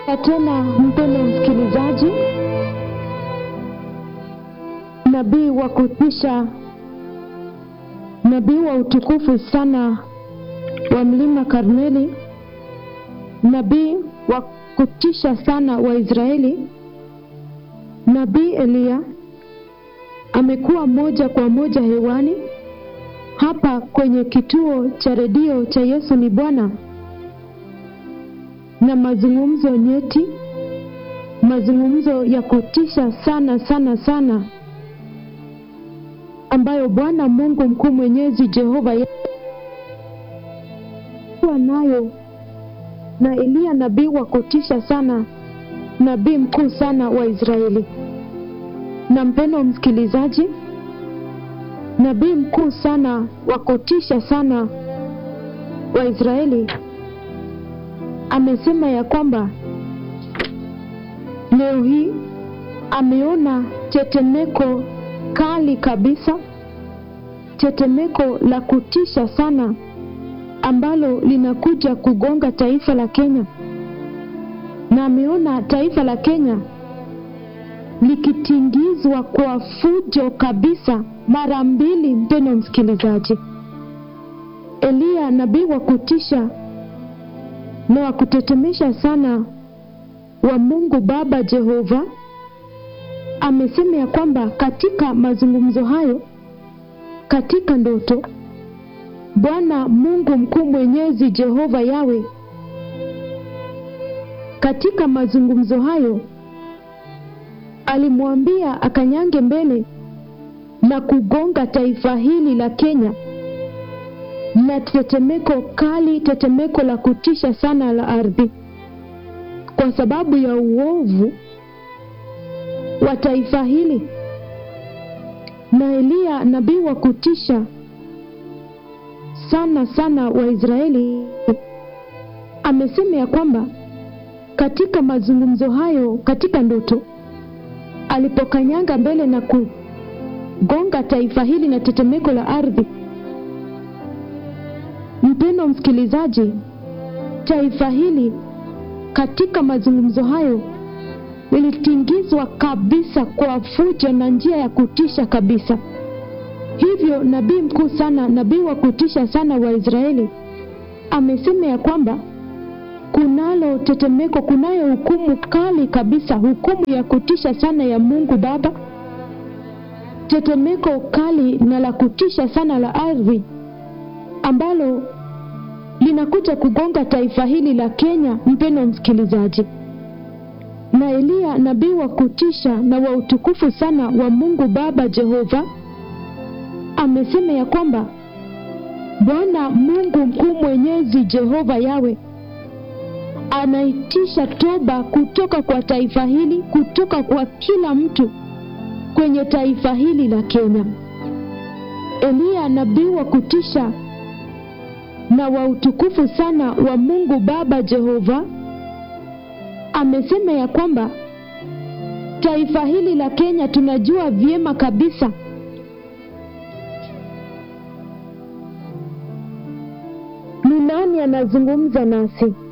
tena mpendo msikilizaji, nabii wa kutisha, nabii wa utukufu sana wa mlima Karmeli, nabii wa kutisha sana wa Israeli, nabii Eliya amekuwa moja kwa moja hewani hapa kwenye kituo cha redio cha Yesu ni Bwana na mazungumzo nyeti, mazungumzo ya kutisha sana sana sana, ambayo Bwana Mungu mkuu mwenyezi Jehova kuwa nayo na Eliya nabii wa kutisha sana, nabii mkuu sana wa Israeli. Na mpendo msikilizaji, nabii mkuu sana wa kutisha sana wa Israeli amesema ya kwamba leo hii ameona tetemeko kali kabisa, tetemeko la kutisha sana ambalo linakuja kugonga taifa la Kenya, na ameona taifa la Kenya likitingizwa kwa fujo kabisa mara mbili. Mpendo msikilizaji, Eliya nabii wa kutisha na wa kutetemesha sana wa Mungu Baba Jehova amesema ya kwamba katika mazungumzo hayo, katika ndoto, Bwana Mungu mkuu mwenyezi Jehova Yawe, katika mazungumzo hayo alimwambia akanyange mbele na kugonga taifa hili la Kenya na tetemeko kali, tetemeko la kutisha sana la ardhi, kwa sababu ya uovu wa taifa hili. Na Eliya nabii wa kutisha sana sana wa Israeli amesema ya kwamba katika mazungumzo hayo, katika ndoto, alipokanyanga mbele na kugonga taifa hili na tetemeko la ardhi Mpendo msikilizaji, taifa hili katika mazungumzo hayo lilitingizwa kabisa kwa fujo na njia ya kutisha kabisa. Hivyo nabii mkuu sana, nabii wa kutisha sana wa Israeli amesema ya kwamba kunalo tetemeko, kunayo hukumu kali kabisa, hukumu ya kutisha sana ya Mungu Baba, tetemeko kali na la kutisha sana la ardhi ambalo linakuja kugonga taifa hili la Kenya. Mpendo msikilizaji, na Eliya nabii wa kutisha na wa utukufu sana wa Mungu Baba Jehova amesema ya kwamba Bwana Mungu mkuu mwenyezi Jehova Yawe anaitisha toba kutoka kwa taifa hili, kutoka kwa kila mtu kwenye taifa hili la Kenya. Eliya nabii wa kutisha na wa utukufu sana wa Mungu Baba Jehova amesema ya kwamba taifa hili la Kenya tunajua vyema kabisa ni nani anazungumza nasi.